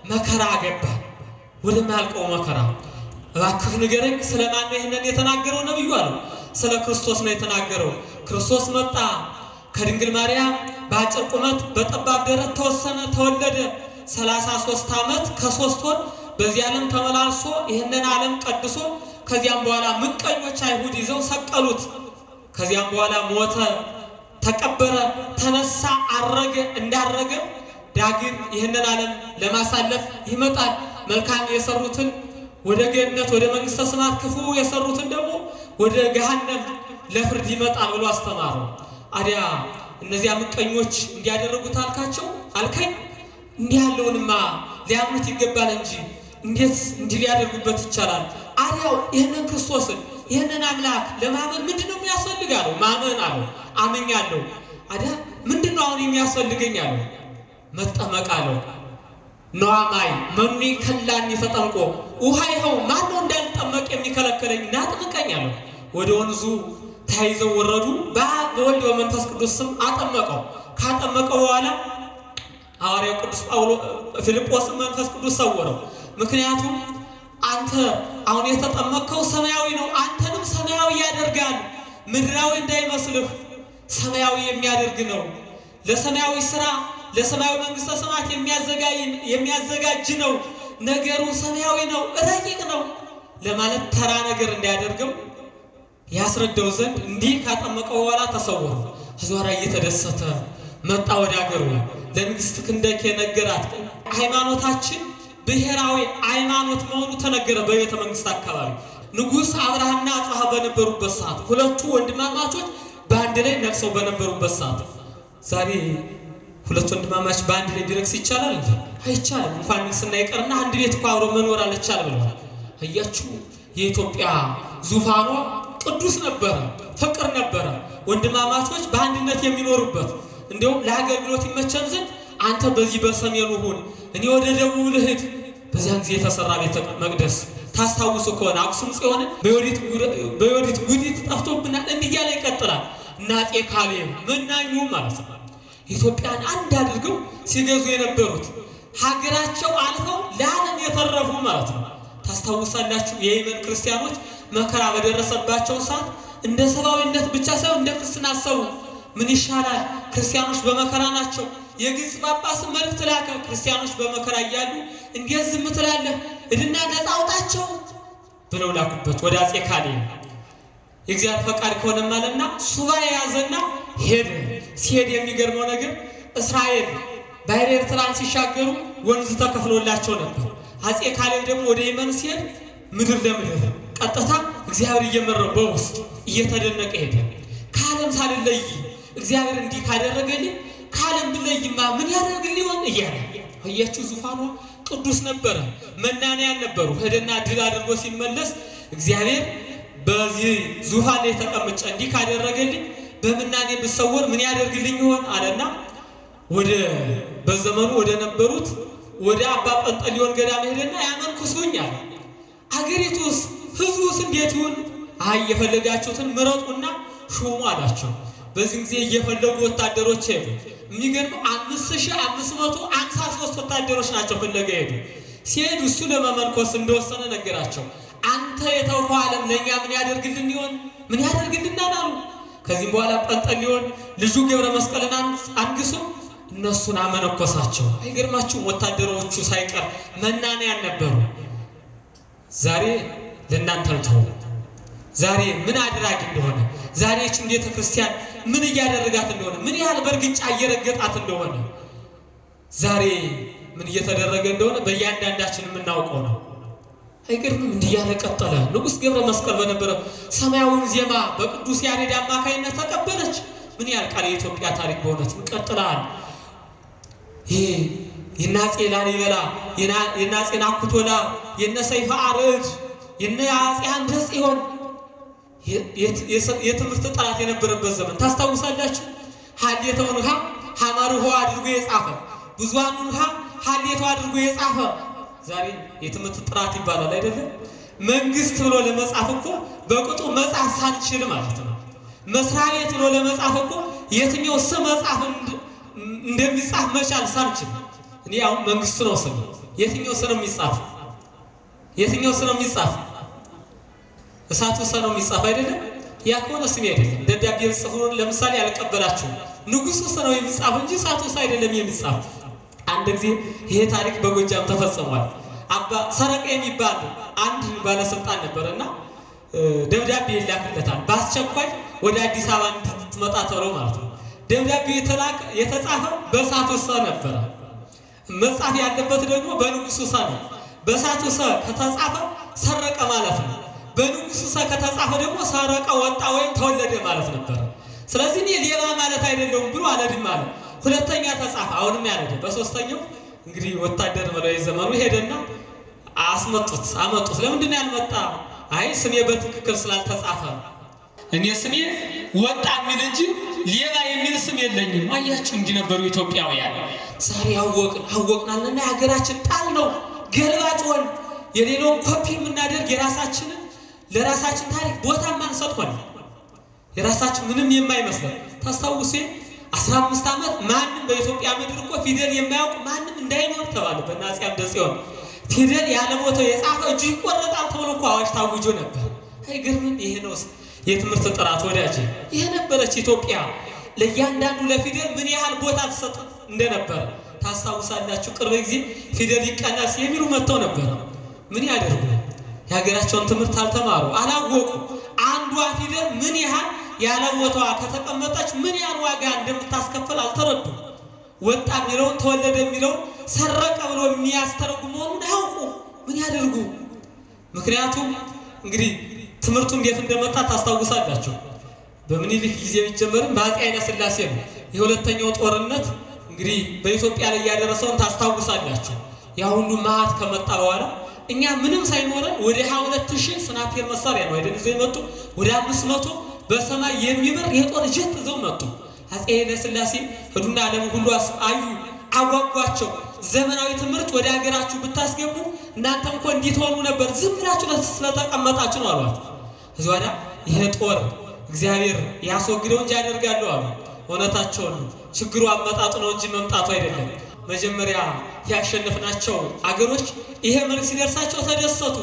መከራ ገባ። ወደማያልቀው መከራ እባክህ ንገረኝ፣ ስለማን ነው ይህንን የተናገረው ነብዩ አለው። ስለ ክርስቶስ ነው የተናገረው። ክርስቶስ መጣ ከድንግል ማርያም በአጭር ቁመት በጠባብ ደረት ተወሰነ፣ ተወለደ። ሰላሳ ሦስት ዓመት ከሦስት ወር በዚህ ዓለም ተመላልሶ ይህንን ዓለም ቀድሶ ከዚያም በኋላ ምቀኞች አይሁድ ይዘው ሰቀሉት። ከዚያም በኋላ ሞተ፣ ተቀበረ፣ ተነሳ፣ አረገ። እንዳረገ ዳግም ይህንን ዓለም ለማሳለፍ ይመጣል። መልካም የሰሩትን ወደ ገነት ወደ መንግሥተ ሰማያት፣ ክፉ የሰሩትን ደግሞ ወደ ገሃነም ለፍርድ ይመጣል ብሎ አስተማረው። አዲያ እነዚያ ምቀኞች እንዲያደረጉት አልካቸው አልከኝ። እንዲህ ያለውንማ ሊያምኑት ይገባል እንጂ እንዴት እንዲህ ሊያደርጉበት ይቻላል? አዲያው ይህንን ክርስቶስን ይህንን አምላክ ለማመን ምንድን ነው የሚያስፈልግ አለው። ማመን አለው። አምኛለሁ። አዲያ ምንድን ነው አሁን የሚያስፈልገኝ አለው። መጠመቅ አለው። ነዋማይ መኑ ከላኒ ተጠምቆ ውሃ ይኸው ማን ነው እንዳልጠመቅ የሚከለከለኝ? ናጥምቀኝ አለው። ወደ ወንዙ ተያይዘው ወረዱ። በአብ በወልድ በመንፈስ ቅዱስ ስም አጠመቀው። ካጠመቀው በኋላ ሐዋርያው ቅዱስ ጳውሎስ ፊልጶስን መንፈስ ቅዱስ ሰወረው። ምክንያቱም አንተ አሁን የተጠመቅከው ሰማያዊ ነው፣ አንተንም ሰማያዊ ያደርጋል። ምድራዊ እንዳይመስልህ ሰማያዊ የሚያደርግ ነው። ለሰማያዊ ስራ ለሰማያዊ መንግስተ ሰማያት የሚያዘጋጅ ነው። ነገሩ ሰማያዊ ነው፣ ረቂቅ ነው ለማለት ተራ ነገር እንዳያደርገው ያስረዳው ዘንድ እንዲህ ካጠመቀው በኋላ ተሰወሩ። አዝዋራ እየተደሰተ መጣ ወደ አገሩ። ለንግሥት ክንደኬ ነገራት። ሃይማኖታችን ብሔራዊ ሃይማኖት መሆኑ ተነገረ። በቤተ መንግስት አካባቢ ንጉሥ አብርሃና አጽሐ በነበሩበት ሰዓት ሁለቱ ወንድማማቾች በአንድ ላይ ነግሰው በነበሩበት ሰዓት ዛሬ ሁለት ወንድማማች በአንድ ላይ ቢነግስ ይቻላል እንዴ? አይቻልም። እንኳን ንግስና ይቀርና አንድ ቤት እኮ አብሮ መኖር አልቻል ብለዋል። አያችሁ የኢትዮጵያ ዙፋኗ ቅዱስ ነበረ፣ ፍቅር ነበረ። ወንድማማቾች በአንድነት የሚኖሩበት እንዲሁም ለአገልግሎት ይመቸን ዘንድ አንተ በዚህ በሰሜኑ ሁን፣ እኔ ወደ ደቡብ ልሂድ። በዚያን ጊዜ የተሰራ ቤተ መቅደስ ታስታውሱ ከሆነ አክሱም ጽዮንን በዮዲት ጉዲት ጠፍቶብናል። እንዲህ እያለ ይቀጥላል። እና አፄ ካሌብ መናኙ ማለት ነው ኢትዮጵያን አንድ አድርገው ሲገዙ የነበሩት ሀገራቸው አልፈው ለዓለም የተረፉ ማለት ነው። ታስታውሳላችሁ የየመን ክርስቲያኖች መከራ በደረሰባቸው ሰዓት እንደ ሰብአዊነት ብቻ ሳይሆን እንደ ክርስትና አሰቡ። ምን ይሻላል? ክርስቲያኖች በመከራ ናቸው። የግብፅ ጳጳስን መልእክት ላከ። ክርስቲያኖች በመከራ እያሉ እንዴት ዝም ትላለህ? እድና ነፃ አውጣቸው ብለው ላኩበት ወደ አፄ ካሌብ። የእግዚአብሔር ፈቃድ ከሆነ ማለትና ሱባኤ የያዘና ሄደ። ሲሄድ የሚገርመው ነገር እስራኤል ባሕረ ኤርትራን ሲሻገሩ ወንዝ ተከፍሎላቸው ነበር። አፄ ካሌብ ደግሞ ወደ የመን ሲሄድ ምድር ለምድር ቀጥታ እግዚአብሔር እየመራው በውስጥ እየተደነቀ ሄደ። ከዓለም ሳልለይ እግዚአብሔር እንዲህ ካደረገልኝ ከዓለም ብለይማ ምን ያደርግልኝ ይሆን እያለ አያችሁ። ዙፋኗ ቅዱስ ነበረ። መናንያን ነበሩ። ሄደና ድል አድርጎ ሲመለስ እግዚአብሔር በዚህ ዙፋን ላይ ተቀምጬ እንዲህ ካደረገልኝ በምናኔ ብሰወር ምን ያደርግልኝ ይሆን አለና ወደ በዘመኑ ወደ ነበሩት ወደ አባ ጰንጠሊዮን ገዳም ሄደና ያመንኩሱኝ አለ። አገሪቱስ ህዝቡስ እንዴት ይሁን? አይ የፈለጋችሁትን ምረጡና ሹሙ አላቸው። በዚህ ጊዜ እየፈለጉ ወታደሮች ሄዱ። የሚገርም አምስት ሺህ አምስት መቶ አምሳ ሶስት ወታደሮች ናቸው ፍለጋ ሄዱ። ሲሄዱ እሱ ለመመንኮስ እንደወሰነ ነገራቸው። አንተ የተውከው ዓለም ለእኛ ምን ያደርግልን ይሆን? ምን ያደርግልናል አሉ። ከዚህም በኋላ ጰንጠሊዮን ልጁ ገብረ መስቀልን አንግሶ እነሱን አመነኮሳቸው። አይገርማችሁም? ወታደሮቹ ሳይቀር መናንያን ነበሩ። ዛሬ ለእናንተ ልተው። ዛሬ ምን አድራጊ እንደሆነ ዛሬ ይህችን ቤተ ክርስቲያን ምን እያደረጋት እንደሆነ ምን ያህል በእርግጫ እየረገጣት እንደሆነ ዛሬ ምን እየተደረገ እንደሆነ በእያንዳንዳችን የምናውቀው ነው። አይገርምም? እንዲህ እያለ ቀጠለ። ንጉሥ ገብረ መስቀል በነበረ ሰማያዊውን ዜማ በቅዱስ ያሬድ አማካይነት ተቀበለች። ምን ያህል ቃል የኢትዮጵያ ታሪክ በእውነት ይቀጥላል። ይሄ የነ አፄ ላሊበላ የነ አፄ ናኩቶላ የነ ሰይፈ አርዕድ የነ አፄ አምደ ጽዮን የትምህርት ጥራት የነበረበት ዘመን ታስታውሳላችሁ። ሀሌተውን ውሃ ሀመር ውሃ አድርጎ የጻፈ ብዙሃኑን ውሃ ሀሌተው አድርጎ የጻፈ ዛሬ የትምህርት ጥራት ይባላል አይደለም። መንግስት ብሎ ለመጻፍ እኮ በቅጡ መጻፍ ሳንችል ማለት ነው። መስሪያ ቤት ብሎ ለመጻፍ እኮ የትኛው ስም መጻፍ እንደሚጻፍ መቻል ሳንችል እኔ አሁን መንግስት ነው ስም የትኛው ሰ ነው የሚጻፍ? የትኛው ሰ ነው የሚጻፍ? እሳቱ ሰ ነው የሚጻፍ አይደለም። ያ ከሆነ ስሜ አይደለም። ደብዳቤ ጽፉ ለምሳሌ አልቀበላችሁም ንጉሱ ሰ ነው የሚጻፍ እንጂ እሳቱ ሰ አይደለም የሚጻፍ። አንድ ጊዜ ይሄ ታሪክ በጎጃም ተፈጽሟል። አባ ሰረቀ የሚባል አንድ ባለስልጣን ነበር እና ደብዳቤ ይላክለታል በአስቸኳይ ወደ አዲስ አበባ እንድትመጣ ተብሎ ማለት ነው። ደብዳቤው የተላከ የተጻፈው በእሳቱ ሰ ነበረ። መጻፍ ያለበት ደግሞ በንጉሱ ሰ ነው። በእሳቱ ሰ ከተጻፈ ሰረቀ ማለት ነው። በንጉሱ ሰ ከተጻፈ ደግሞ ሰረቀ ወጣ ወይም ተወለደ ማለት ነበረ። ስለዚህ እኔ ሌባ ማለት አይደለሁም ብሎ አለድም አለ። ሁለተኛ ተጻፈ፣ አሁንም ያለደ። በሶስተኛው እንግዲህ ወታደር መለይ ዘመኑ ሄደና አስመጡት፣ አመጡት። ለምንድን ነው ያልመጣ? አይ ስሜ በትክክል ስላልተጻፈ እኔ ስሜ ወጣ የሚል እንጂ ሌባ የሚል ስም የለኝም። አያችሁ እንዲህ ነበሩ ኢትዮጵያውያን። ዛሬ አወቅን አወቅናልና የሀገራችን ጣል ነው ገልባጭ ሆን የሌላውን ኮፒ የምናደርግ የራሳችንን ለራሳችን ታሪክ ቦታ ማንሰጥ ሆነ የራሳችን ምንም የማይመስለን ታስታውሴ አስራ አምስት ዓመት ማንም በኢትዮጵያ ምድር እኮ ፊደል የማያውቅ ማንም እንዳይኖር ተባለ። በአፄ አምደ ጽዮን ፊደል ያለ ቦታው የጻፈ እጁ ይቆረጣል ተብሎ እኮ አዋጅ ታውጆ ነበር። አይገርምም? ይሄ ነው የትምህርት ጥራት ወዳጅ። ይሄ ነበረች ኢትዮጵያ። ለእያንዳንዱ ለፊደል ምን ያህል ቦታ ተሰጥ እንደነበረ ታስታውሳላችሁ። ቅርብ ጊዜ ፊደል ይቀነስ የሚሉ መጥተው ነበረ። ምን ያደርጉ? የሀገራቸውን ትምህርት አልተማሩ፣ አላወቁ። አንዷ ፊደል ምን ያህል ያለ ቦታዋ ከተቀመጠች ምን ያህል ዋጋ እንደምታስከፍል አልተረዱ። ወጣ የሚለውን ተወለደ የሚለውን ሰረቀ ብሎ የሚያስተረጉ መሆኑን አያውቁ። ምን ያደርጉ? ምክንያቱም እንግዲህ ትምህርቱ እንዴት እንደመጣ ታስታውሳላችሁ። በምኒልክ ጊዜ ቢጀመርም በአፄ ኃይለ ሥላሴ ነው። የሁለተኛው ጦርነት እንግዲህ በኢትዮጵያ ላይ ያደረሰውን ታስታውሳላችሁ። ያ ሁሉ መዓት ከመጣ በኋላ እኛ ምንም ሳይኖረን ወደ ሀያ ሁለት ሺህ ስናፔር መሳሪያ ነው አይደል ይዘው የመጡ ወደ አምስት መቶ በሰማይ የሚበር የጦር ጀት ይዘው መጡ። አፄ ኃይለ ሥላሴ ሄዱና ዓለም ሁሉ አዩ፣ አጓጓቸው። ዘመናዊ ትምህርት ወደ ሀገራችሁ ብታስገቡ እናንተም እኮ እንዲህ ትሆኑ ነበር፣ ዝም ብላችሁ ስለተቀመጣችሁ ነው አሏቸው። እዚህ ወዲያ ይሄ ጦር እግዚአብሔር ያስወግደው እንጂ ያደርጋለሁ አሉ። እውነታቸውን ነው። ችግሩ አመጣጡ ነው እንጂ መምጣቱ አይደለም። መጀመሪያ ያሸነፍናቸው አገሮች ይሄ መልክ ሲደርሳቸው ተደሰቱ።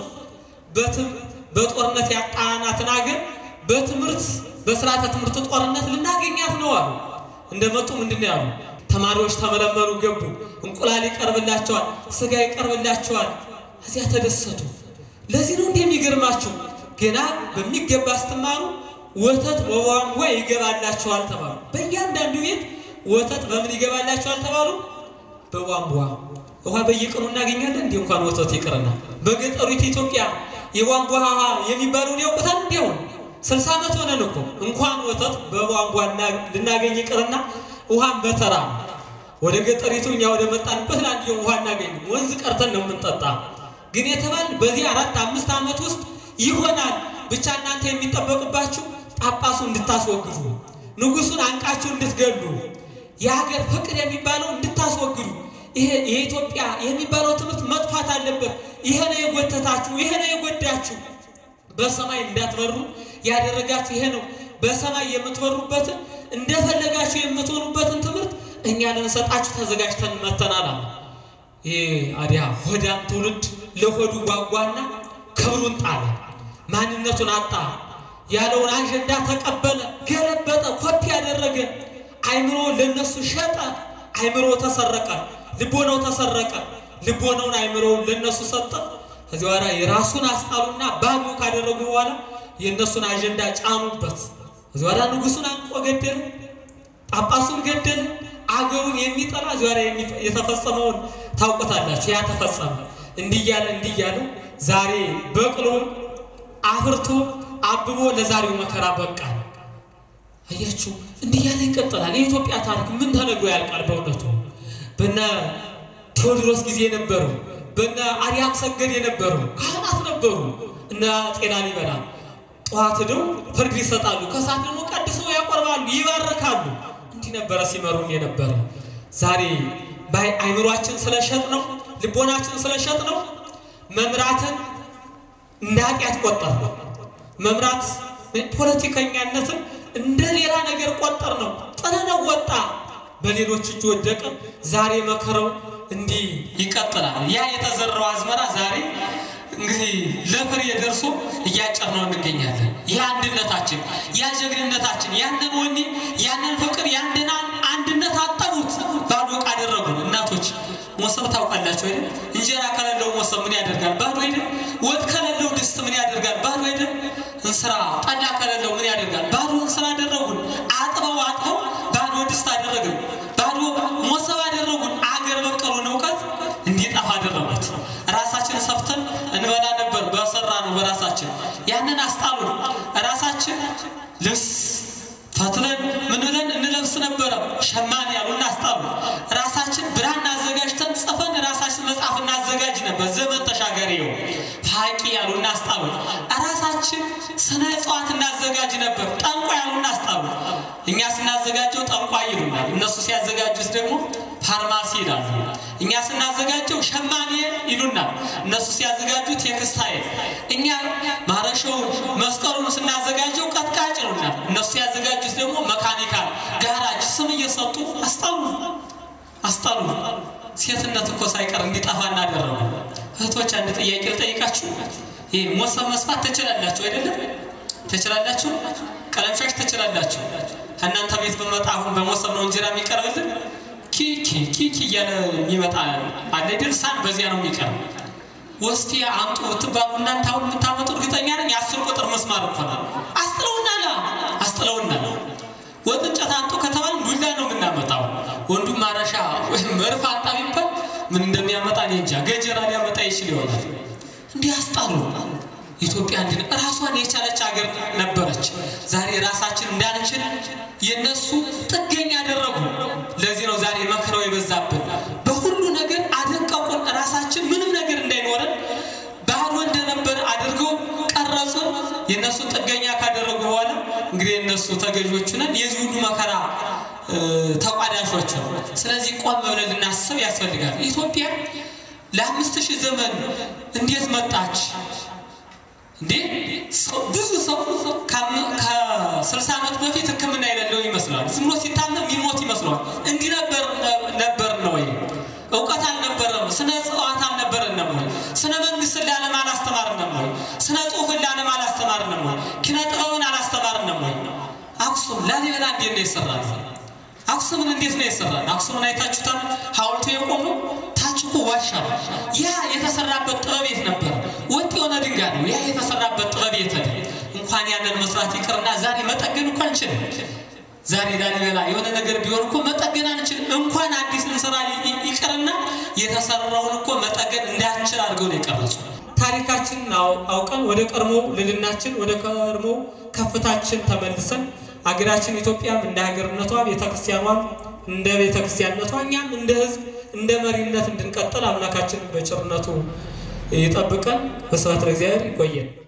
በጦርነት ያጣናትን አገር በትምህርት በስርዓተ ትምህርት ጦርነት ልናገኛት ነው አሉ። እንደመጡ ምንድን ነው ያሉ? ተማሪዎች ተመለመሉ፣ ገቡ። እንቁላል ይቀርብላቸዋል፣ ስጋ ይቀርብላቸዋል። እዚያ ተደሰቱ። ለዚህ ነው እንዲህ የሚገርማችሁ ገና በሚገባ ስትማሩ ወተት በቧንቧ ይገባላቸዋል ተባሉ። በእያንዳንዱ ቤት ወተት በምን ይገባላቸዋል ተባሉ? በቧንቧ ውሃ በየቀኑ እናገኛለን። እንዲህ እንኳን ወተት ይቅርና በገጠሪቱ ኢትዮጵያ የቧንቧ ውሃ የሚባለውን ያውቁታል። እንዲያውን ስልሳ ዓመት ሆነን እኮ እንኳን ወተት በቧንቧ ልናገኝ ይቅርና ውሃን በተራ ወደ ገጠሪቱ እኛ ወደ መጣንበት ለአንድ ውሃ እናገኝም። ወንዝ ቀርተን ነው የምንጠጣ። ግን የተባል በዚህ አራት አምስት ዓመት ውስጥ ይሆናል። ብቻ እናንተ የሚጠበቅባችሁ ጳጳሱ እንድታስወግዱ፣ ንጉሱን አንቃችሁ እንድትገሉ፣ የሀገር ፍቅር የሚባለው እንድታስወግዱ። ይሄ የኢትዮጵያ የሚባለው ትምህርት መጥፋት አለበት። ይሄ ነው የጎተታችሁ፣ ይሄ ነው የጎዳችሁ። በሰማይ እንዳትበሩ ያደረጋችሁ ይሄ ነው። በሰማይ የምትበሩበትን እንደፈለጋችሁ የምትሆኑበትን ትምህርት እኛ ልንሰጣችሁ ተዘጋጅተን መተናል አለ። ይሄ አዲያ ሆዳም ትውልድ ለሆዱ ጓጓና ክብሩን ጣለ፣ ማንነቱን አጣ። ያለውን አጀንዳ ተቀበለ፣ ገለበጠ፣ ኮፒ ያደረገ። አይምሮ ለነሱ ሸጠ፣ አይምሮ ተሰረቀ፣ ልቦናው ተሰረቀ። ልቦናውን አይምሮውን ለነሱ ሰጠ። ከዚህ በኋላ የራሱን አስጣሉና ባዶ ካደረጉ በኋላ የእነሱን አጀንዳ ጫኑበት። ከዚህ በኋላ ንጉሱን አንቆ ገደለ፣ ጳጳሱን ገደለ። አገሩን የሚጠላ እዚህ በኋላ የተፈጸመውን ታውቆታላችሁ። ያ ተፈጸመ። እንዲህ እያለ እንዲህ እያለ ዛሬ በቅሎ አፍርቶ አብቦ ለዛሬው መከራ በቃ። አያችሁ፣ እንዲህ እያለ ይቀጥላል። የኢትዮጵያ ታሪክ ምን ተነግሮ ያልቃል? በእውነቱ በነ ቴዎድሮስ ጊዜ የነበሩ በነ አርያም ሰገድ የነበሩ ካህናት ነበሩ። እነ ጤና ሊበላ ጠዋት ሄደው ፍርድ ይሰጣሉ፣ ከሰዓት ደግሞ ቀድሰው ያቆርባሉ፣ ይባርካሉ። እንዲህ ነበረ ሲመሩን የነበረ። ዛሬ አይምሯችን ስለሸጥ ነው፣ ልቦናችን ስለሸጥ ነው መምራትን እንደ ኃጢአት ቆጠር ነው። መምራት ፖለቲከኛነትን እንደ ሌላ ነገር ቆጠር ነው። ጥለነው ወጣ፣ በሌሎች እጅ ወደቀ። ዛሬ መከረው እንዲህ ይቀጥላል። ያ የተዘራው አዝመራ ዛሬ እንግዲህ ለፍሬ ደርሶ እያጨር ነው እንገኛለን። ይህ አንድነታችን፣ ያ ጀግንነታችን፣ ያንን ወኔ፣ ያንን ፍቅር፣ ያንን አንድነት አጠቡት፣ ባዶ ዕቃ አደረጉን። እናቶች ሞሰብ ታውቃላችሁ አይደል? እንጀራ ከሌለው ሞሰብ ምን ያደርጋል? ባዶ አይደል? ወጥ ከሌለው ድስት ምን ያደርጋል? ባዶ አይደል? እንስራ ጠላ ከሌለው ምን ያደርጋል? ባዶ እንስራ አደረጉን። አጥበው አጥበው ባዶ ድስት አደረግን፣ ባዶ ሞሰብ አደረጉን። አገር በቀሉን እውቀት እንዲጠፋ አደረጉት። ራሳችን ሰፍተን እንበላ ነበር በሰራ ነው በራሳችን ያንን አስጣሉን። ራሳችን ልብስ ፈትለን ምን ብለን እንለብስ ነበረ ሸማኔ ያሉን አስጣሉ። ራሳችን ብራና አዘጋጅተን ጽፈን ራሳችን መጽሐፍ እናዘጋጅ ነበር ዘመን ተሻጋሪ ነው ፋቂ ያሉን አስጣሉ። ራሳችን ስነ እጽዋት እናዘጋጅ ነበር ጠንቋ ያሉን አስጣሉ። እኛ ስናዘጋጀው ጠንቋይ ይሉናል፣ እነሱ ሲያዘጋጁት ደግሞ ፋርማሲ ይላሉ። እኛ ስናዘጋጀው ሸማኔ ይሉናል፣ እነሱ ሲያዘጋጁት ቴክስታይል። እኛ ማረሻውን መስቀሉን ስናዘጋጀው ቀጥቃጭ ይሉናል፣ እነሱ ሲያዘጋጁት ደግሞ መካኒካል ጋራጅ ስም እየሰጡ አስጣሉ አስጣሉ። ሴትነት እኮ ሳይቀር እንዲጠፋ እናደረጉ። እህቶች አንድ ጥያቄ ልጠይቃችሁ። ይህ ሞሰብ መስፋት ትችላላችሁ አይደለም? ትችላላችሁ። ቀለምሻሽ ትችላላችሁ። እናንተ ቤት በመጣ አሁን በሞሰብ ነው እንጀራ የሚቀርብልን ኪኪ ኪኪ እያለ የሚመጣ አለ ድርሳን በዚያ ነው የሚቀርብ። ወስቲ አንጡ ብትባሉ እናንተ አሁን የምታመጡ እርግጠኛ ነኝ የአስር ቁጥር መስማር እኮ ነው። አስጥለውናል አስጥለውናል። ወጥ እንጨት አንጡ ከተባል ዱላ ነው የምናመጣው። ወንዱም ማረሻ ወይም መርፍ አጣ ቢባል ምን እንደሚያመጣ እኔ እንጃ። ገጀራ ሊያመጣ ይችል ይሆናል። እንዲህ አስጣሉ። ኢትዮጵያ እንድ ራሷን የቻለች ሀገር ነበረች። ዛሬ ራሳችን እንዳንችል የነሱ ጥገኛ ያደረጉ። ለዚህ ነው ዛሬ መከራው የበዛብን። በሁሉ ነገር አደቀቁን። ራሳችን ምንም ነገር እንዳይኖረን ባዶ እንደነበር አድርገው ቀረጹን። የእነሱ ጥገኛ ካደረጉ በኋላ እንግዲህ የእነሱ ተገዦች ነን፣ የዚህ ሁሉ መከራ ተቋዳሾች ነው። ስለዚህ ቆም ብለን ልናስብ ያስፈልጋል። ኢትዮጵያ ለአምስት ሺህ ዘመን እንዴት መጣች? እንዴ ብዙ ሰው ከስልሳ ዓመት በፊት ሕክምና የሌለው ይመስላል። ዝም ብሎ ሲታመም የሚሞት ይመስለዋል። እንዲህ ነበር ነበር ነው ወይ? እውቀት አልነበረም? ስነ ጽዋት አልነበረንም ወይ? ስነ መንግስትን ለዓለም አላስተማርንም ወይ? ስነ ጽሁፍን ለዓለም አላስተማርንም ወይ? ኪነ ጥበብን አላስተማርንም ወይ? አክሱም ላሊበላ እንዴት ነው የሰራል? አክሱምን እንዴት ነው የሰራል? አክሱምን አይታችሁታል? ሐውልቱ የቆመው ታች እኮ ዋሻ ነው። ያ የተሰራበት ጥበብ የት ነበር? ወጥ የሆነ ድንጋይ ነው። ያ የተሰራበት ጥበብ የት ሄደ? እንኳን ያንን መስራት ይቅርና ዛሬ መጠገን እኮ አንችልም። ዛሬ ላሊበላ የሆነ ነገር ቢሆን እኮ መጠገን አንችልም። እንኳን አዲስ ልንሰራ ይቅርና የተሰራውን እኮ መጠገን እንዳንችል አድርገው ነው የቀረጹ። ታሪካችንን አውቀን ወደ ቀድሞ ልልናችን ወደ ቀድሞ ከፍታችን ተመልሰን ሀገራችን ኢትዮጵያም እንደ ሀገርነቷ ቤተክርስቲያኗም እንደ ቤተክርስቲያንነቷ እኛም እንደ ሕዝብ እንደ መሪነት እንድንቀጥል አምላካችን በቸርነቱ ይጠብቀን። በስብሐት ለእግዚአብሔር። ይቆየን።